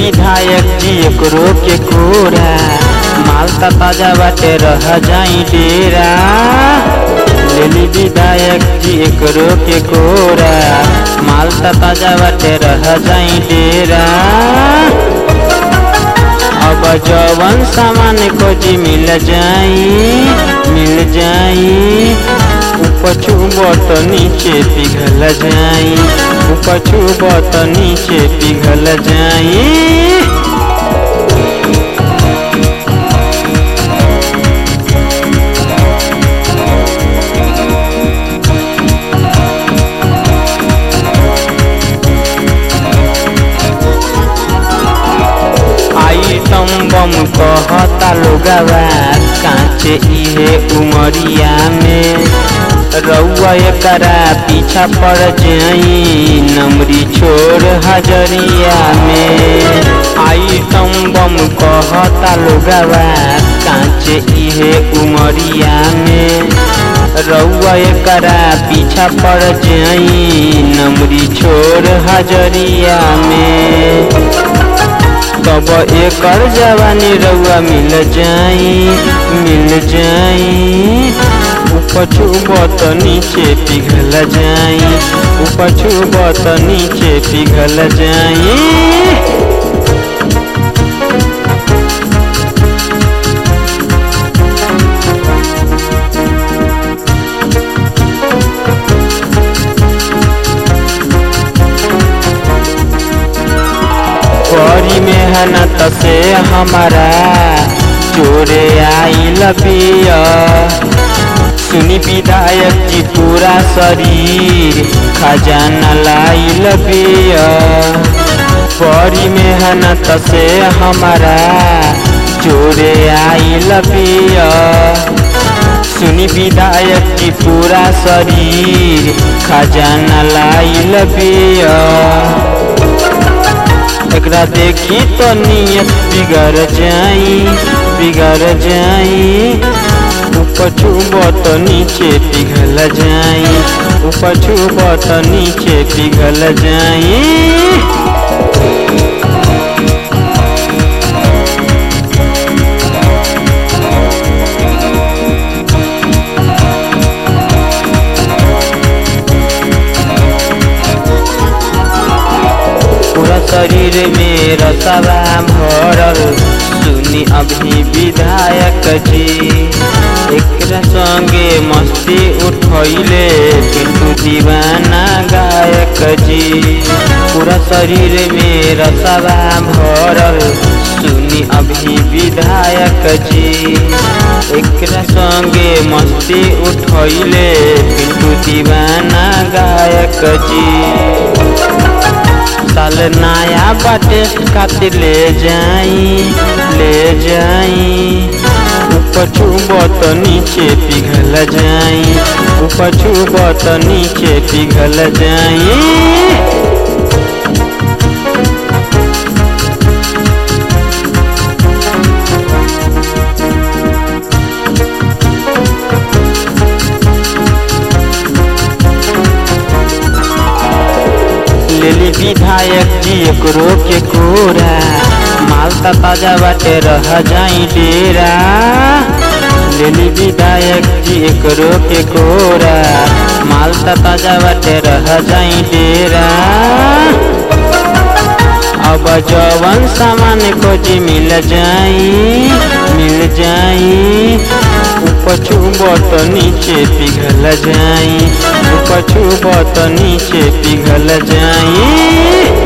विधायक जी एकरो के कोरा माल त ताजा बाटे रह जाई डेरा लेली विधायक जी एकरो के कोरा माल त ताजा बाटे रह जाई डेरा अब जवन सामान खोजी मिल जाई मिल जाई उपछू बत नीचे पिघल जाई उपछू बत नीचे पिघल जाई आइटम बम कहता लोगवा कांचे इहे उमरिया में रउआ एकरा पीछा पड़ जाई नमरी छोड़ हजरिया में आइटम बम कहता लोगवा कांचे इहे उमरिया में रउआ एकरा पीछा पड़ जाई नमरी छोड़ हजरिया में तब एकर जवानी रउआ मिल जाई मिल जाई उपछू बत नीचे पिघल जाई उपछू बत नीचे पिघल जाई बड़ी मेहनत से हमारा जोरे आई लबिया सुनी विधायक जी पूरा शरीर खजाना लाई लबिया बड़ी मेहनत से हमारा जोरे आई लबिया सुनी विधायक जी पूरा शरीर खजाना लाई लबिया एकरा देखी तो नियत बिगड़ जाई बिगड़ जाई उपछू बत नीचे पिघल जाई उपछू बत नीचे पिघल जाई पूरा शरीर में रसवा भरल सुनी अभी विधायक जी एकरा संगे मस्ती उठैले पिंटू दीवाना गायक जी पूरा शरीर में रसवा भरल सुनी अभी विधायक जी एकरा संगे मस्ती उठैले पिंटू दीवाना गायक जी साल नया बाटे खातिर ले जाई ले जाई उपछू बत नीचे पिघल जाई उपछू बत नीचे पिघल जाई लेली विधायक जी एकरो के कोरा माल त ताजा बाटे रह जाई डेरा लेली विधायक जी एकरो के कोरा माल त ताजा बाटे रह जाई डेरा अब जवन सामान खोजी मिल जाई मिल जाई उपछू बत नीचे पिघल जाई उपछू बत नीचे पिघल जाई